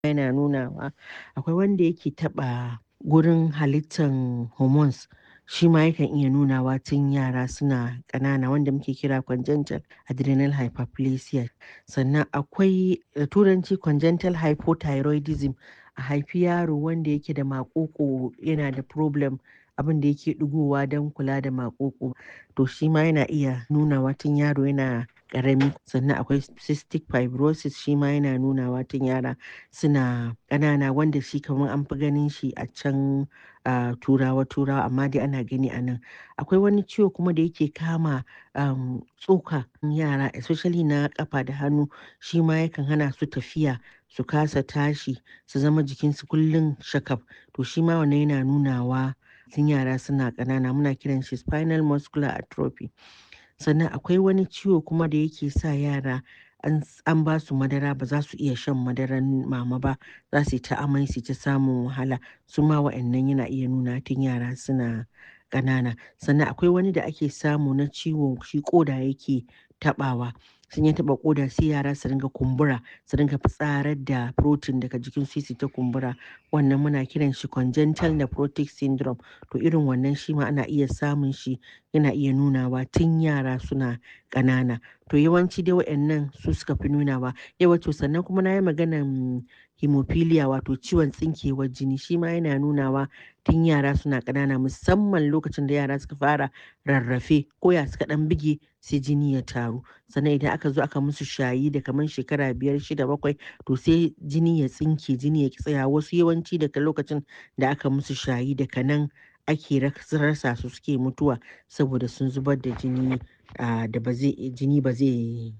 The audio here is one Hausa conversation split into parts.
yana nunawa. Akwai wanda yake taɓa gurin halittan hormones shi ma yakan iya nunawa tun yara suna ƙanana wanda muke kira congenital adrenal hyperplasia. Sannan akwai da turanci congenital hypothyroidism a haifi yaro wanda yake da maƙoƙo yana da problem abin da yake ɗigowa don kula da maƙoƙo to shi ma yana iya nunawa tun yaro yana ƙarami. Sannan akwai cystic fibrosis shi ma yana nunawa tun yara suna ƙanana wanda shi kamar an fi ganin shi a can a turawa turawa amma dai ana gani a nan. Akwai wani ciwo kuma da yake kama um, tsoka yara especially na ƙafa da hannu shi ma yakan hana su tafiya su kasa tashi su zama jikinsu kullum shakaf to shi ma wannan yana nunawa tun yara suna ƙanana muna kiran shi spinal muscular atrophy. Sannan akwai wani ciwo kuma da yake sa yara an, an ba su madara ba za su iya shan madaran mama ba za su yi ta amai su ta samun wahala su ma wa'annan yana iya nuna tun yara suna ƙanana. Sannan akwai wani da ake samu na ciwon shi ƙoda yake taɓawa sun ya taɓa ƙoda sai yara su ringa kumbura su ringa fitsarar da protein daga jikin su su ta kumbura wannan muna kiran shi congenital nephrotic syndrome to irin wannan shi ma ana iya samun shi yana iya nunawa tun yara suna ƙanana to yawanci dai wa'annan su suka fi nunawa yawa to sannan kuma na yi maganan hemophilia wato ciwon tsinkewar jini shi ma yana nunawa tun yara suna ƙanana musamman lokacin da yara suka fara rarrafe ko ya suka ɗan bige sai jini ya taru sannan idan aka zo aka musu shayi da kamar shekara biyar shida bakwai to sai jini ya tsinke jini ya ki tsaya wasu yawanci daga lokacin da aka musu shayi daga nan ake rasa su suke mutuwa saboda sun zubar da jini da ba zai jini ba zai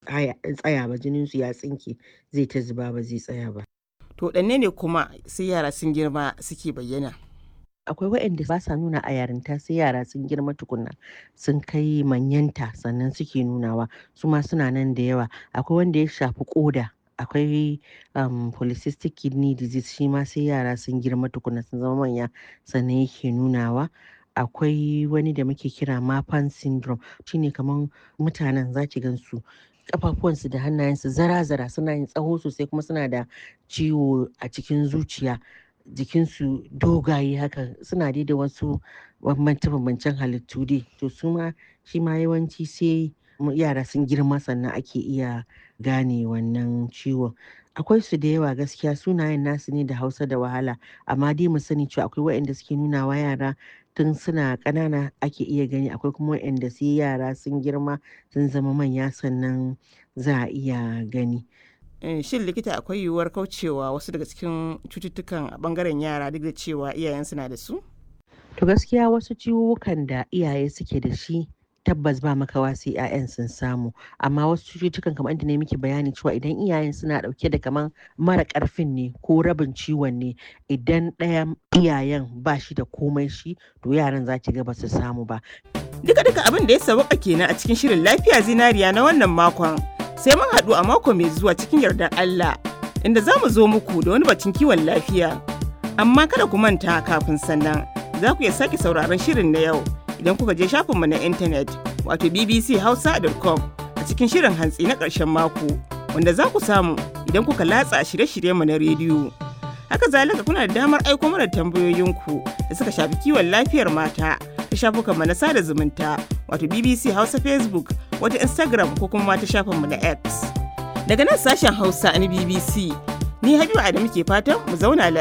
tsaya ba jinin su ya tsinke zai ta zuba ba zai tsaya ba To ɗanne ne kuma sai yara sun girma suke bayyana? akwai waɗanda ba sa nuna a yarinta sai yara sun girma tukunna sun kai manyanta sannan suke nunawa su ma suna nan da yawa akwai wanda ya shafi koda akwai um, polycystic kidney disease shi ma sai yara sun girma tukunna sun zama manya sannan yake nunawa akwai wani da muke kira mapan syndrome shine kamar mutanen zaki gansu kafafuwansu da hannayensu zara-zara suna yin tsaho sosai kuma suna da ciwo a cikin zuciya jikinsu dogaye haka suna dai da wasu bambance-bambancen halittu dai to su ma shi ma yawanci sai yara sun girma sannan ake iya gane wannan ciwon akwai su da yawa gaskiya sunayen nasu ne da hausa da wahala amma dai mu sani cewa akwai waɗanda suke nuna wa yara tun suna ƙanana ake iya gani akwai kuma waɗanda sai yara sun girma sun zama manya sannan za a iya gani shin likita akwai yiwuwar kaucewa wasu daga cikin cututtukan a bangaren yara duk da cewa iyayen suna da su to gaskiya wasu ciwukan da iyaye suke da shi tabbas ba makawa sai 'ya'yan sun samu amma wasu cututtukan kamar inda ne miki bayani cewa idan iyayen suna dauke da kaman mara karfin ne ko rabin ciwon ne idan ɗayan iyayen ba shi da komai shi to yaran za ki ga ba su samu ba duka duka abin da ya sauka kenan a cikin shirin lafiya zinariya na wannan makon sai mun haɗu a mako mai zuwa cikin yardar Allah inda za mu zo muku da wani batun kiwon lafiya amma kada ku manta kafin sannan za ku iya sake sauraron shirin na yau idan kuka je shafinmu na intanet wato bbchausa.com a cikin shirin hantsi na ƙarshen mako wanda za ku samu idan kuka latsa shirye-shiryenmu na rediyo. Haka zalika kuna da damar aiko mana tambayoyinku da suka shafi kiwon lafiyar mata ta shafukanmu na sada zumunta wato BBC Hausa Facebook wata Instagram ko kuma ta shafinmu na X. Daga nan sashen Hausa na BBC ni Habiba Adamu ke fatan mu zauna lafiya.